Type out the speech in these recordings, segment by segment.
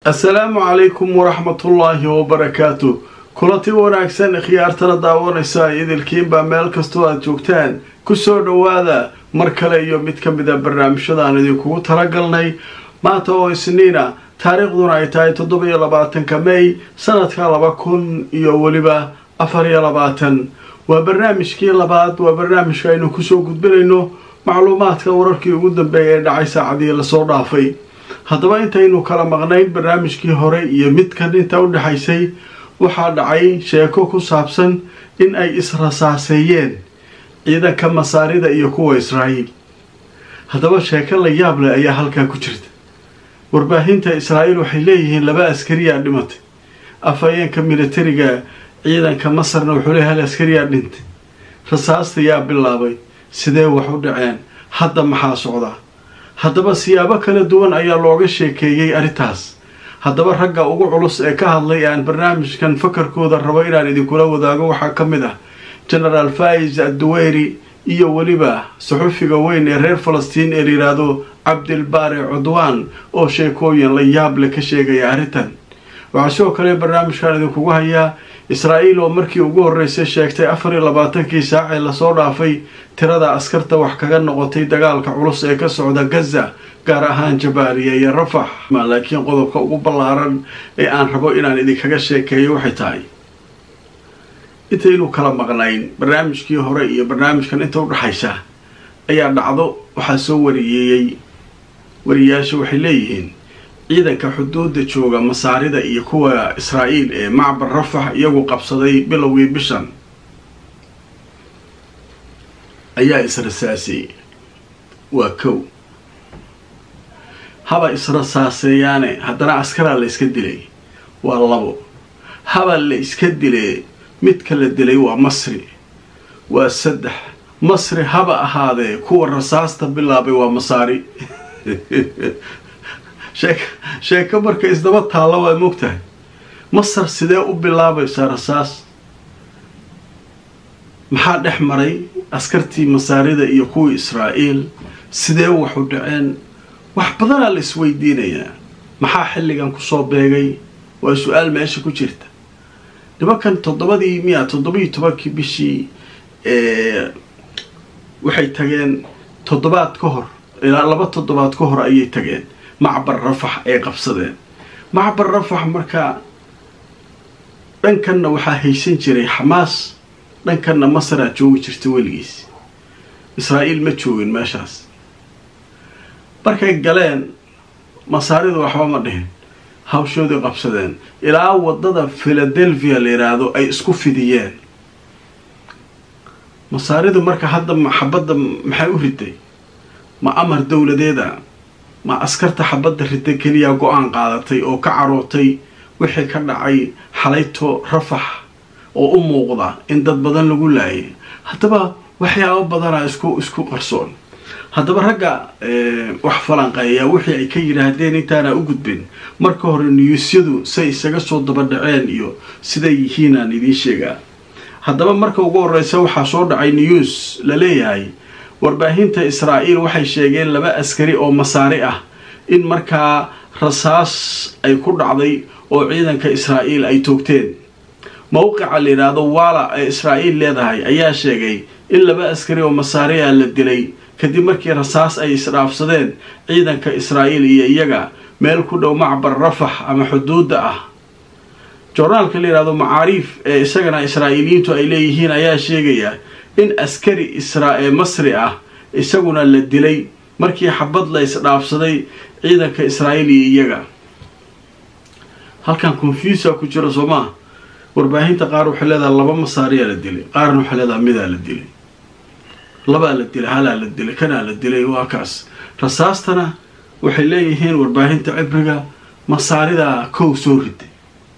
assalaamu calaykum waraxmatullaahi wabarakaatu kulanti wanaagsan khiyaartana daawanaysa idilkiinbaa meel kastoo aad joogtaan kusoo dhowaada mar kale iyo mid ka mid a barnaamijyadaan idinkugu talagalnay maanta oo isniina taariikhduna ay tahay toddoba-iyo labaatanka mey sanadka laba kun iyo weliba afar iyo labaatan waa barnaamijkii labaad waa barnaamijka aynu kusoo gudbinayno macluumaadka wararkii ugu dambeeya ee dhacay saacadii lasoo dhaafay haddaba intaynu kala maqnayn barnaamijkii hore iyo midkan inta u dhexaysay waxaa dhacay sheeko ku saabsan in ay israsaaseeyeen ciidanka masaarida iyo kuwa israa'iil haddaba sheeko la yaab leh ayaa halkaa ku jirta warbaahinta israa'iil waxay leeyihiin laba askariyaa dhimatay afhayeenka militariga ciidanka masarna wuxuu leeyahy hal askariyaa dhintay rasaasta yaa bilaabay sidee wax u dhaceen hadda maxaa socdaa haddaba siyaabo kala duwan ayaa looga sheekeeyey arrintaas haddaba ragga ugu culus ee ka hadlay aan barnaamijkan fakarkooda rabo inaan idinkula wadaago waxaa ka mid ah genaraal fais adduweyri iyo weliba saxufiga weyn ee reer falastiin ee layidhaahdo cabdilbaare cudwaan oo sheekooyin la yaab leh ka sheegaya arrintan waxaa sidoo kale barnaamijkan idinkugu hayaa israa'iil oo markii ugu horreysay sheegtay afar iyo labaatankii saac ee lasoo dhaafay tirada askarta wax kaga noqotay dagaalka culus ee ka socda gaza gaar ahaan jabaaliya iyo rafax laakiin qodobka ugu ballaaran ee aan rabo inaan idinkaga sheekeeyo waxay tahay intaynu kala maqnayn barnaamijkii hore iyo barnaamijkan inta u dhexaysa ayaa dhacdo waxaa soo wariyeeyey wariyaasha waxay leeyihiin ciidanka xuduudda jooga masaarida iyo kuwa israa'iil ee macbar rafax iyagu qabsaday bilowgii bishan ayaa israsaaseeyey waa kow haba israsaaseeyaane haddana askaraa la iska dilay waa labo haba la iska dilee midka la dilay waa masri waa saddex masri haba ahaadee kuwa rasaasta bilaabay waa masaari sheek sheeko marka isdaba taalla waa moogtahay masar sidee u bilaabaysaa rasaas maxaa dhex maray askartii masaarida iyo kuwii israa'iil sidee wax u dhaceen wax badanaa la isweydiinayaa maxaa xilligan kusoo beegay waa su-aal meesha ku jirta nimankan toddobadii miya toddobiiyo tobankii bishii waxay tageen toddobaad ka hor ilaa laba toddobaad ka hor ayay tageen macbar rafax ay qabsadeen macbar rafax markaa dhankanna waxaa haysan jiray xamaas dhankanna masaraa joogi jirta weligiis israa'iil ma joogin meeshaas markay galeen masaaridu waxba ma dhihin hawshoodii qabsadeen ilaa waddada philadelphia la yidhaahdo ay isku fidiyeen masaaridu marka hadda xabadda maxay u riday ma amar dowladeeda ma askarta xabadda rida keliya go-aan qaadatay oo ka carootay wixii ka dhacay xalayto rafax oo u muuqda in dad badan lagu laayay haddaba waxyaabo badanaa isku isku qarsoon haddaba ragga wax falanqeeya wixii ay ka yidhaahdeen intaana u gudbin marka hore niyuusyadu say isaga soo daba dhaceen iyo siday yihiinaan idiin sheegaa haddaba marka ugu horreysa waxaa soo dhacay news la leeyahay warbaahinta israa'iil waxay sheegeen laba askari oo masaari ah in markaa rasaas ay ku dhacday oo ciidanka israa'iil ay toogteen mowqica la yidhaahdo waala ee israa'iil leedahay ayaa sheegay in laba askari oo masaari ah la dilay kadib markii rasaas ay isdhaafsadeen ciidanka israa'iil iyo iyaga meel ku dhow macbar rafax ama xuduudda ah joornaalka la yidhahdo macaariif ee isagana israa'iiliyiintu ay leeyihiin ayaa sheegaya in askari isra ee masri ah isaguna la dilay markii xabad la isdhaafsaday ciidanka israa'iil iyo iyaga halkan confusa ku jira soo maa warbaahinta qaar waxay leedahay laba masaariyaa la dilay qaarna waxay leedahay midaa la dilay labaa la dilay halaa la dilay kanaa la dilay waa kaas rasaastana waxay leeyihiin warbaahinta cibriga masaaridaa kow soo riday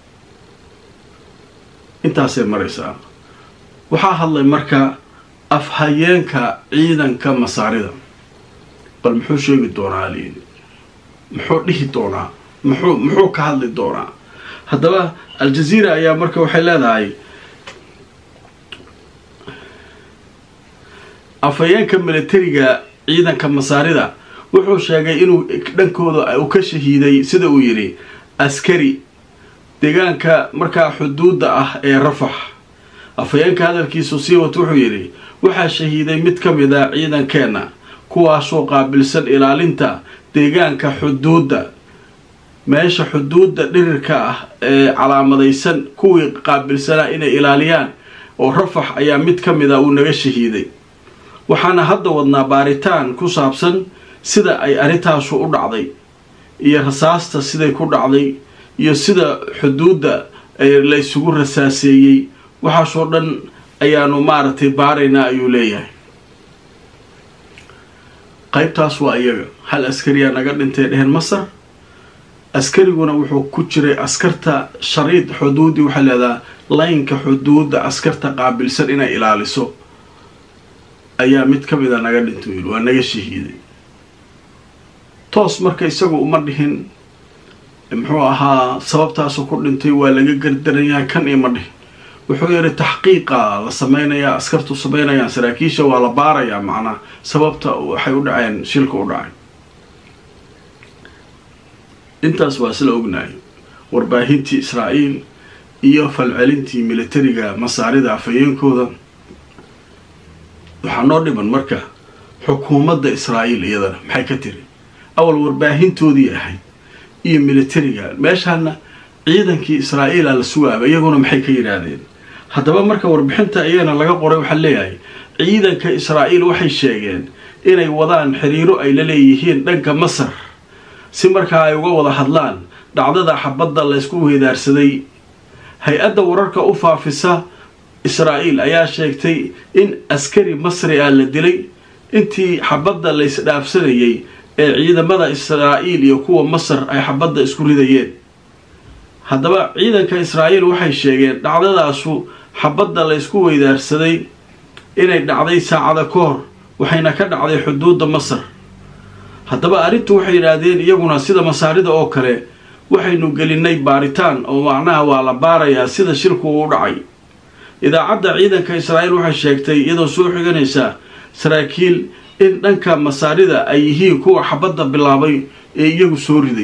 intaasay maraysaa waxaa hadlay marka afhayeenka ciidanka masaarida bal muxuu sheegi doonaa alyidi muxuu dhihi doonaa muxuu muxuu ka hadli doonaa haddaba al-jaziira ayaa marka waxay leedahay afhayeenka militariga ciidanka masaarida wuxuu sheegay inuu dhankooda uu ka shahiiday sida uu yidhi askari deegaanka markaa xuduudda ah ee rafax afhayeenka hadalkiisu sii wat wuxuu yidhi waxaa shahiiday mid ka mid a ciidankeenna kuwaasoo qaabilsan ilaalinta deegaanka xuduudda meesha xuduudda dhirirka ah ee calaamadaysan kuwii qaabilsanaa inay ilaaliyaan oo rafax ayaa mid ka mid a uu naga shahiiday waxaana hadda wadnaa baaritaan ku saabsan sida ay arrintaasu u dhacday iyo rasaasta siday ku dhacday iyo sida xuduudda la ysugu rasaaseeyey waxaasoo dhan ayaanu maaragtay baaraynaa ayuu leeyahay qaybtaas waa iyaga hal askariyaa naga dhintay dheheen masar askariguna wuxuu ku jiray askarta shariid xuduudi waxaa leedaha laynka xuduudda askarta qaabilsan inay ilaaliso ayaa mid ka mid a naga dhintay yidhi waa naga shahiiday toos marka isagu uma dhihin muxuu ahaa sababtaasu ku dhintay waa laga gardaran yahay kan ima dhihin wuxuu yidhi taxqiiqa la sameynayaa askartu sameynayaan saraakiisha waa la baarayaa macnaa sababta waxay u dhaceen shilka u dhacay intaas waa sila ognahay warbaahintii israa'iil iyo falcelintii militariga masaarida afhayeenkooda waxaa noo dhiman marka xukuumadda israa'iil iyadana maxay ka tiri awal warbaahintoodii ahayd iyo militariga meeshaana ciidankii israa'iila la sugaaba iyaguna maxay ka yidhaahdeen haddaba marka warbixinta iyagana laga qoray waxaa leeyahay ciidanka israa'iil waxay sheegeen inay wadaan xiriiro ay la leeyihiin dhanka masar si markaa ay uga wada hadlaan dhacdada xabadda laysku weedaarsaday hay-adda wararka u faafisa israa'iil ayaa sheegtay in askari masri ah la dilay intii xabadda laysdhaafsanayay ee ciidamada israa'iil iyo kuwa masar ay xabadda isku ridayeen haddaba ciidanka israa'iil waxay sheegeen dhacdadaasu xabadda laysku weydaarsaday inay dhacday saacada ka hor waxayna ka dhacday xuduudda masar haddaba arrintu waxay yidhaahdeen iyaguna sida masaarida oo kale waxaynu gelinay baaritaan oo macnaha waa la baarayaa sida shilku uu dhacay idaacadda ciidanka israa'iil waxay sheegtay iyadoo soo xiganaysa saraakiil in dhanka masaarida ay yihiin kuwa xabadda bilaabay ee iyagu soo riday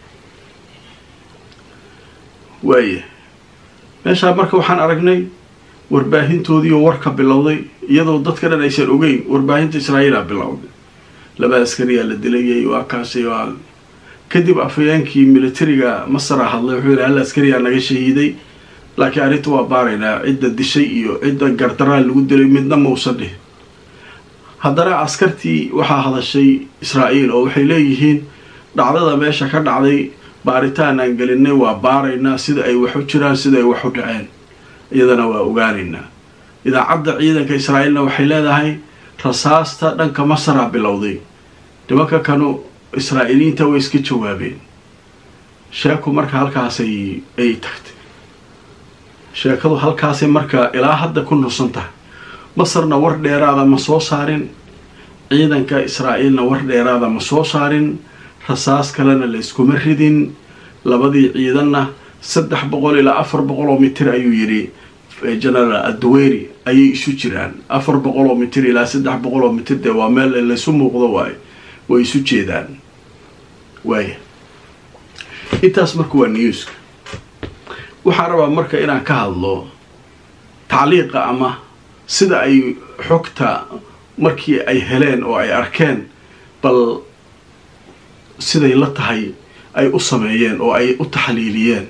waaya meeshaa marka waxaan aragnay warbaahintoodiioo warka bilowday iyadoo dadka dhan aysan ogeyn warbaahinta israa'iila bilowday laba askariyaa la dilayay waa kaasi waa kadib afhayeenkii militariga masara hadlay wuxuu yidhi hal askariyaa naga shahiiday laakiin arrinta waa baaraynaa cidda dishay iyo cidda gardaraa lagu dilay midna mausan dhihin haddana askartii waxaa hadashay israa'iil oo waxay leeyihiin dhacdada meesha ka dhacday baaritaan aan gelinay waa baaraynaa sida ay wax u jiraan sida ay wax u dhaceen iyadana waa ogaanaynaa idaacadda ciidanka israa'iilna waxay leedahay rasaasta dhanka masara bilowday nimanka kanu israa'iiliyiinta way iska jawaabeen sheeku marka halkaasay ay tagtay sheekadu halkaasay marka ilaa hadda ku nusan tahay masarna war dheeraada ma soo saarin ciidanka israa'iilna war dheeraada ma soo saarin rasaas kalena la yskuma ridin labadii ciidanna saddex boqol ilaa afar boqol oo mitir ayuu yidhi genaraal aduweyri ayay isu jiraan afar boqol oo mitir ilaa saddex boqol oo mitir dee waa meel laysu muuqdo waaye way isu jeedaan waaya intaas marka waa newska waxaan rabaa marka inaan ka hadlo tacliiqa ama sida ay xogta markii ay heleen oo ay arkeen bal siday la tahay ay u sameeyeen oo ay u taxliiliyeen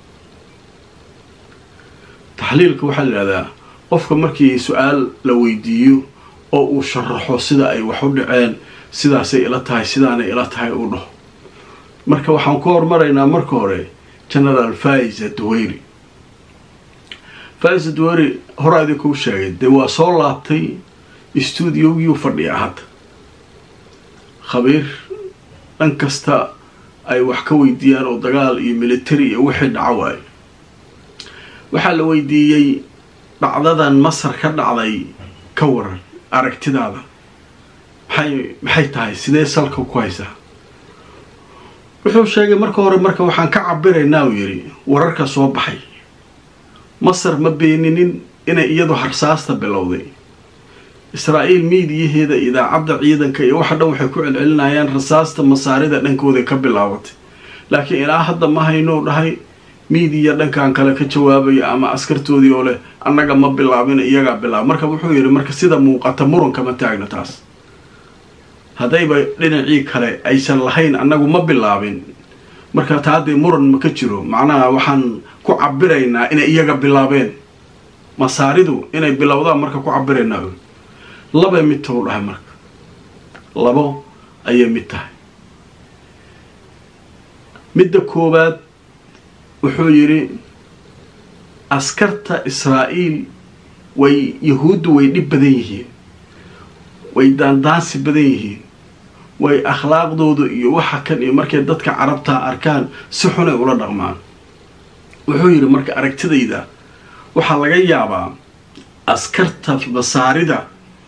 taxliilka waxaa la yidhahdaa qofka markii su-aal la weydiiyo oo uu sharaxo sida ay wax u dhaceen sidaasay ila tahay sidaanay ila tahay uu dhaho marka waxaan ku hormaraynaa marka hore genaraal faiza duweyri faiza duweyri horaa idinkuu sheegay dee waa soo laabtay stuudiyogiyuu fadhiya hadda khabiir dhan kasta ay wax ka weydiiyaan oo dagaal iyo military iyo wixii dhaco waayo waxaa la weydiiyey dhacdadan masar ka dhacday ka waran aragtidaada maxay maxay tahay sidee salka ku haysaa wuxuu sheegay marka hore marka waxaan ka cabiraynaa uu yidhi wararka soo baxay masar ma beeninin inay iyadu harsaasta bilowday israa'iil miidiyaheeda idaacadda ciidanka iyo waxa dhan waxay ku celcelinayaan rasaasta masaarida dhankooda ka bilaabatay laakiin ilaa hadda ma haynuu dhahay miidiya dhankan kale ka jawaabaya ama askartoodii oo leh annaga ma bilaabin iyagaa bilaaba marka wuxuu yidhi marka sida muuqata muranka ma taagna taas haddayba dhinacii kale aysan lahayn annagu ma bilaabin marka taa dee muran ma ka jiro macnaha waxaan ku cabiraynaa inay iyaga bilaabeen masaaridu inay bilowdaan marka ku cabiraynaa labay mid tahu dhahay marka labo ayay mid tahay midda koowaad wuxuu yidhi askarta israa'iil way yahuuddu way dhib badan yihiin way daandaansi badan yihiin way akhlaaqdoodu iyo waxa kan iyo markay dadka carabtaa arkaan si xunay ula dhaqmaan wuxuu yidhi marka aragtidayda waxaa laga yaabaa askarta masaarida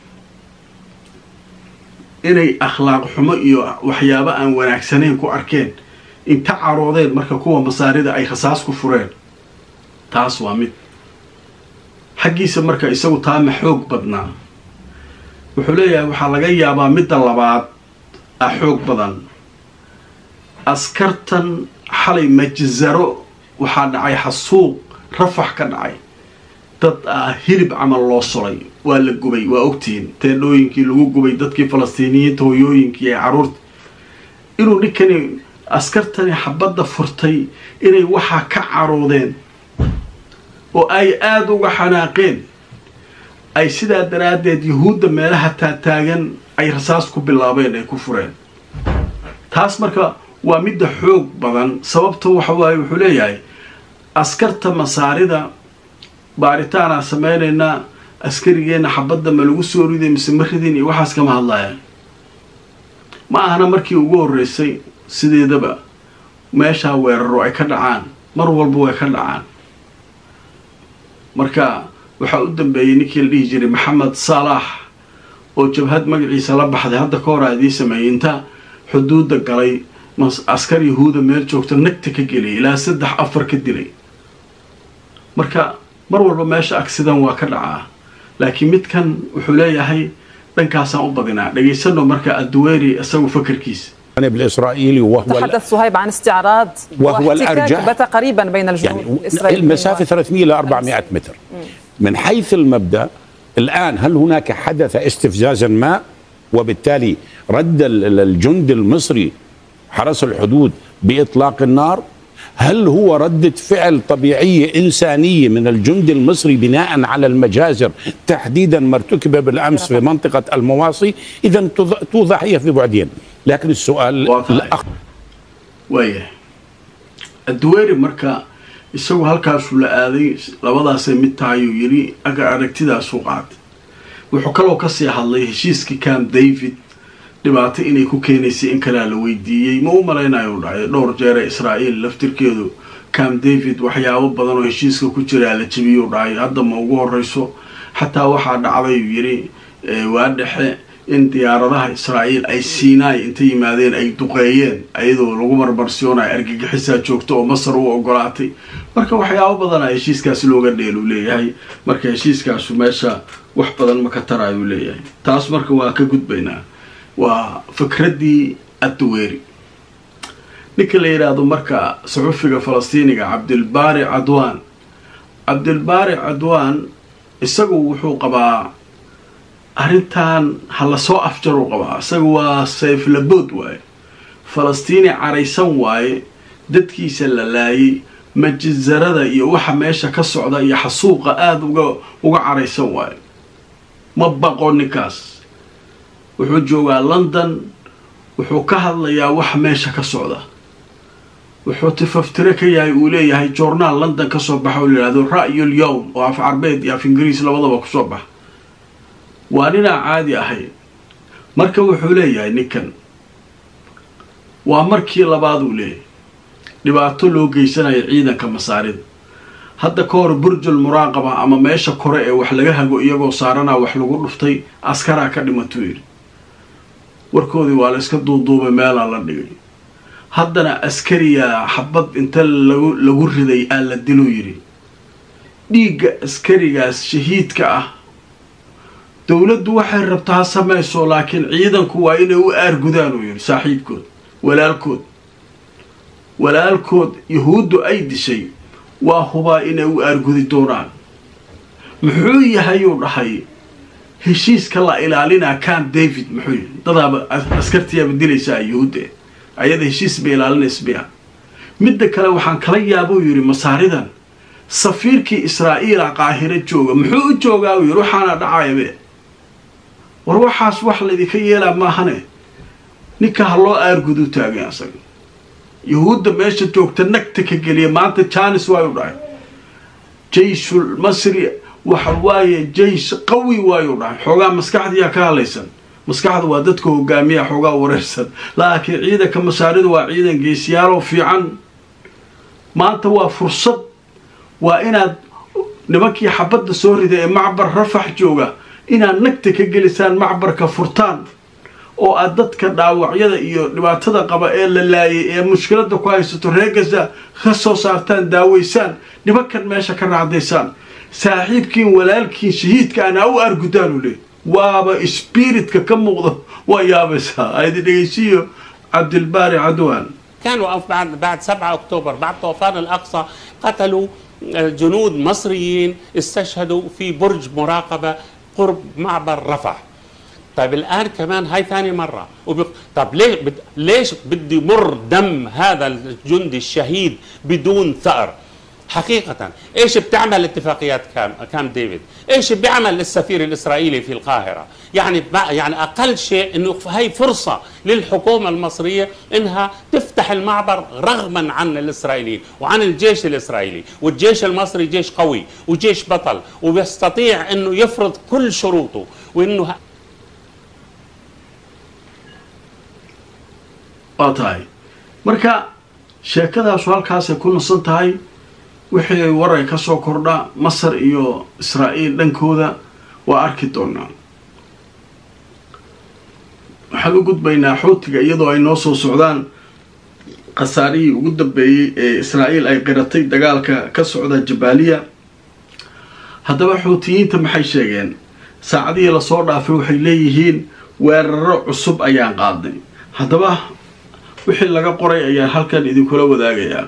inay akhlaaq xumo iyo waxyaabo aan wanaagsanayn ku arkeen inta caroodeen marka kuwa masaarida ay rasaas ku fureen taas waa mid xaggiisa marka isagu taama xoog badnaa wuxuu leeyahay waxaa laga yaabaa midda labaad ah xoog badan askartan xalay majzaro waxaa dhacay xasuuq rafax ka dhacay dad ah hilib camal loo solay waa la gubay waa ogtihiin teedhooyinkii lagu gubay dadkii falastiiniyiinta hoyooyinkii ee carruurta inuu ninkani askartani xabadda furtay inay waxaa ka caroodeen oo ay aada uga xanaaqeen ay sidaa daraaddeed yuhuudda meelaha taataagan ay rasaas ku bilaabeen ay ku fureen taas marka waa midda xoog badan sababta waxa waaye wuxuu leeyahay askarta masaarida baaritaanaa samaynaynaa askarigeenna xabadda ma lagu soo riday mise ma ridin iyo waxaas kama hadlaya ma ahana markii ugu horreysay sideedaba meeshaa weeraro ay ka dhacaan mar walba way ka dhacaan marka waxaa u dambeeyey ninkii la dhihi jiray maxamed salaax oo jabhad magaciisa la baxday hadda ka hor a idiin sameeyey inta xuduudda galay askar yahuuda meel joogta nagta ka geliyay ilaa saddex afar ka dilay marka mar walba meesha agsidan waa ka dhacaa laakiin midkan wuxuu leeyahay dhankaasaan u badinaa dhegaysano marka adduweeri isagu fakarkiisa الجانب الاسرائيلي وهو تحدث صهيب عن استعراض وهو واحتكاك الأرجح. بات قريبا بين الجنود يعني الإسرائيلي المسافة 300 إلى 400 متر من حيث المبدأ الآن هل هناك حدث استفزازا ما وبالتالي رد ال- ال- الجند المصري حرس الحدود بإطلاق النار هل هو ردة فعل طبيعية إنسانية من الجند المصري بناء على المجازر تحديدا ما ارتكب بالأمس في منطقة المواصي إذا توضح هي في بعدين لكن السؤال واضح. الأخ waayahay adduweeri marka isagu halkaasuu la aaday labadaasay mid tahayuu yidhi aga aragtidaasuu qaatay wuxuu kaloo kasii hadlay heshiiskii camp david dhibaato inay ku keenaysay in kalea la weydiiyey ma u malaynayo dhacay dhowr jeere israa'iil laftirkeedu camp david waxyaabo badan oo heshiiska ku jiraa la jebiyuu dhacay hadda ma ugu horeyso xataa waxaa dhacdayuu yidhi eh, waa dhexe in diyaaradaha israa'iil ay siinaay inta yimaadeen ay duqeeyeen ayadoo lagu marmarsiyoonayo argagixisaa joogto oo masar u ogolaatay marka waxyaabo badana heshiiskaasi looga dheeluu leeyahay marka heshiiskaasu meesha wax badan ma ka tarayuu leeyahay taas marka waa ka gudbaynaa waa fikraddii adduweeri ninka la yidhaahdo marka saxufiga falastiiniga cabdilbaari cadwaan cabdilbaari cadwaan isagu wuxuu qabaa arrintan ha lasoo afjaruu qabaa isaga waa sayflabood waaye falastiini caraysan waaye dadkiisa la laayay majizarada iyo waxa meesha ka socda iyo xasuuqa aada uga uga caraysan waaye ma baqo ninkaas wuxuu joogaa london wuxuu ka hadlayaa waxa meesha ka socda wuxuu tifaftire ka yahay uu leeyahay journaal london kasoo baxa oo la yidhahdo ra'yul yowm oo af carbeed iyo af ingiriis labadaba kusoo baxa waa ninaa caadi ahayn marka wuxuu leeyahay ninkan waa markii labaad uu leeyahay dhibaato loo geysanayo ciidanka masaarida hadda ka hor burjul muraaqaba ama meesha kore ee wax laga hago iyagoo saaranaa wax lagu dhuftay askaraa ka dhimatuu yidhi warkoodii waa la iska duuduubay meelaa la dhigay haddana askariyaa xabad inta lagu lagu riday aa la diluu yidhi dhiigga askarigaas shahiidka ah dowladdu waxay rabtaa ha samayso laakiin ciidanku waa inay u aargudaan uu yidhi saaxiibkood walaalkood walaalkood yahuuddu ay dishay waa hubaa inay u aargudi doonaan muxuu yahayuu dhahay heshiiska la ilaalinaa camp david muxuu yihi dadaaba askartiyaaba dilaysaa yahuudda ayada heshiis bay ilaalinaysa miya midda kale waxaan kala yaabuu yidhi masaaridan safiirkii israa'iila qaahiro jooga muxuu u joogaa uu yidhi waxaana dhacayabe war waxaas wax laydinka yeelaa maahane ninka ha loo aargudu taagay asaga yahuudda meesha joogta nagta ka geliya maanta janis waayu dhahay jayshul masri waxa waaye jaysh qawi waayu dhahay xoogaa maskaxdiyaa ka hadlaysan maskaxda waa dadka hogaamiya xoogaa wareersan laakiin ciidanka masaaridu waa ciidan geesiyaaloo fiican maanta waa fursad waa inaad nimankii xabadda soo rida ee macbar rafax jooga inaad nagta ka gelisaan macbarka furtaan oo aad dadka dhaawacyada iyo dhibaatada qaba ee la laayay ee mushkiladda ku haysato reer gaza ka soo saartaan daaweysaan nimankan meesha ka raacdaysaan saaxiibkiin walaalkiin shahiidka ana u argudaanu le waaba spiritka ka muuqda waa yaabaysaa aydi dhegeysiyo cabdilbaari cadwaan كانوا بعد بعد 7 اكتوبر بعد طوفان الاقصى قتلوا جنود مصريين استشهدوا في برج مراقبه قرب معبر رفح طيب الان كمان هاي ثاني مره وبق... طب ليش بد... ليش بده يمر دم هذا الجندي الشهيد بدون ثأر حقيقة ايش بتعمل اتفاقيات كام كام ديفيد؟ ايش بيعمل السفير الاسرائيلي في القاهرة؟ يعني يعني اقل شيء انه هي فرصة للحكومة المصرية انها تفتح المعبر رغما عن الاسرائيليين وعن الجيش الاسرائيلي، والجيش المصري جيش قوي وجيش بطل وبيستطيع انه يفرض كل شروطه وانه waa tahay marka sheekadaasu halkaasay ku nasan tahay wixii waray ka soo kordha masar iyo israa'iil dhankooda waa arki doonaa waxaan u gudbaynaa xuutiga iyadoo ay noo soo socdaan khasaarihii ugu dambeeyey ee israa'iil ay qiratay dagaalka ka socda jabaaliya haddaba xuutiyiinta maxay sheegeen saacadihii lasoo dhaafay waxay leeyihiin weeraro cusub ayaan qaadnay haddaba wixii laga qoray ayaan halkan idinkula wadaagayaa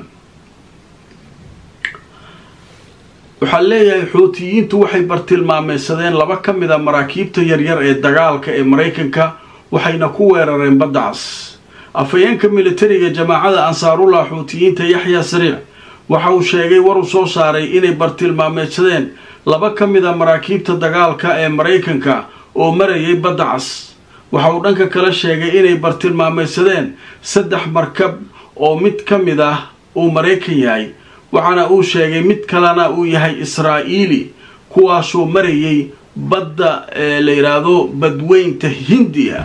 waxaa leeyahay xuutiyiintu waxay bartilmaameysadeen laba ka mid a maraakiibta yaryar ee dagaalka ee maraykanka waxayna ku weerareen badda cas afhayeenka militariga jamaacada ansaarullah xuutiyiinta yaxya sariic waxa uu sheegay war uu soo saaray inay bartilmaameysadeen laba ka mid a maraakiibta dagaalka ee maraykanka oo marayay badda cas waxa uu dhanka kale sheegay inay bartilmaameysadeen saddex markab oo mid ka mid ah uu maraykan yahay waxaana uu sheegay mid kalena uu yahay israa'iili kuwaasoo marayay badda ee la yidhaahdo badweynta hindiya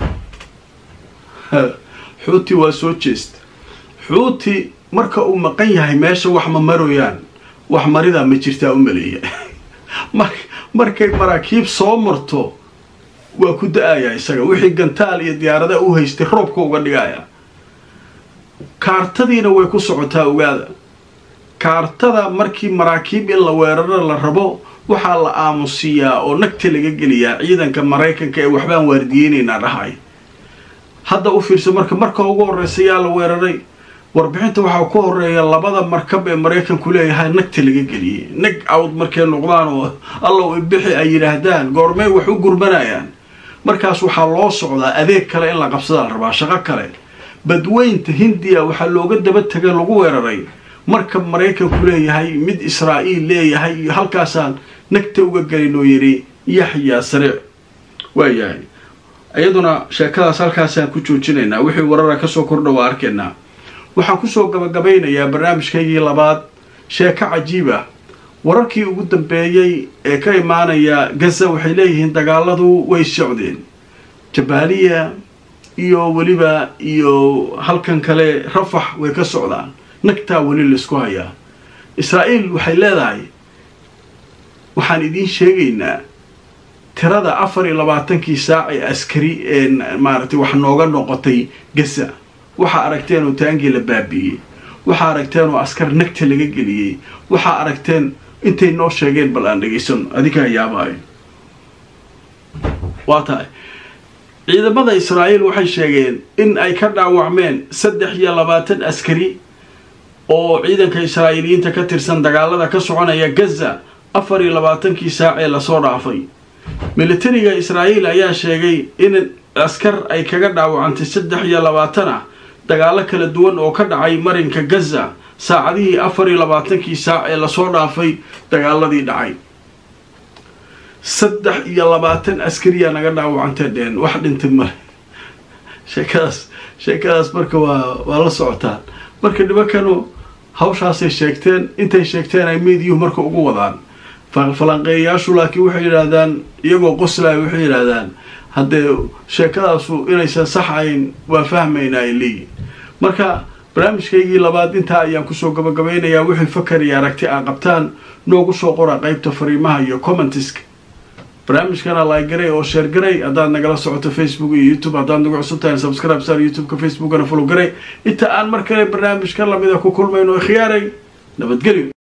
xuuti waa soo jeesta xuuti marka uu maqan yahay meesha wax ma maroyaan wax maridaa ma jirtaa u maleeya markay maraakiib soo marto waa ku da-aya isaga wixii gantaal iyo diyaarada u haystay roobka uga dhigaya kaartadiina way ku socotaa ogaada kaartada markii maraakiib in la weeraro la rabo waxaa la aamusiiyaa oo nagta laga geliyaa ciidanka maraykanka ee waxbaan waardiyeynaynaa dhahay hadda u fiirsa marka marka ugu horreysa yaa la weeraray warbixinta waxaa ku horeeya labada markab ee maraykanku leeyahay nagta laga geliyey nag awd markay noqdaan oo allow ibixi ay yidhaahdaan goormey wax u gurmanayaan markaas waxaa loo socdaa adeeg kale in la qabsadaa la rabaa shaqo kale badweynta hindiya waxaa looga daba tegay lagu weeraray markab maraykanku leeyahay mid israa'iil leeyahay iyo halkaasaan nagta uga gelin oo yidhi yaxyaa sariic waayahay iyaduna sheekadaas halkaasaan ku joojinaynaa wixii warara kasoo kordha waa arkaynaa waxaan kusoo gabagabaynayaa barnaamijkaygii labaad sheeko cajiib ah wararkii ugu dambeeyey ee ka imaanaya gaza waxay leeyihiin dagaaladu way socdeen jabaaliya iyo weliba iyo halkan kale rafax way ka socdaan nagtaa weli laisku hayaa israa'iil waxay leedahay waxaan idiin sheegaynaa tirada afar iyo labaatankii saac ee askari ee maaragtay wax nooga noqotay gaza waxaa aragteen oo taangii la baabi'iyey waxaa aragteen oo askar nagta laga geliyey waxaa aragteen intay noo sheegeen bal aan dhegaysano adinkaa yaabaayo waa tahay ciidamada israa'iil waxay sheegeen in ay ka dhaawacmeen saddex iyo labaatan askari oo ciidanka israa'iiliyiinta ka tirsan dagaalada ka soconaya gaza afar iyo labaatankii saac ee lasoo dhaafay militariga israa'iil ayaa sheegay in askar ay kaga dhaawacantay saddex iyo labaatan ah dagaalo kala duwan oo ka dhacay marinka gaza saacadihii afar iyo labaatankii saac ee lasoo dhaafay dagaaladii dhacay saddex iyo labaatan askariyaa naga dhaawacantee dheen wax dhintay male sheekadaas sheekadaas marka waa waa la socotaan marka nimankanu hawshaasay sheegteen intay sheegteen ay meediyuhu marka ugu wadaan falanqeeyayaashu laakiin waxay yidhaahdaan iyagoo qoslaya waxay yidhaahdaan haddee sheekadaasu inaysan sax ahayn waa fahmayna ay leeyihin marka barnaamijkaygii labaad intaa ayaan kusoo gabagabaynayaa wixii fakar iyo aragti aa qabtaan noogu soo qora qeybta fariimaha iyo commentiska barnaamijkana laagaray oo sheer garay haddaad nagala socoto facebook iyo youtube haddaad nagu cusub tahay subscribe sar youtubeka facebookana follow garay inta aan mar kale barnaamijka lamida ku kulmayno khiyaaray nabadgelyo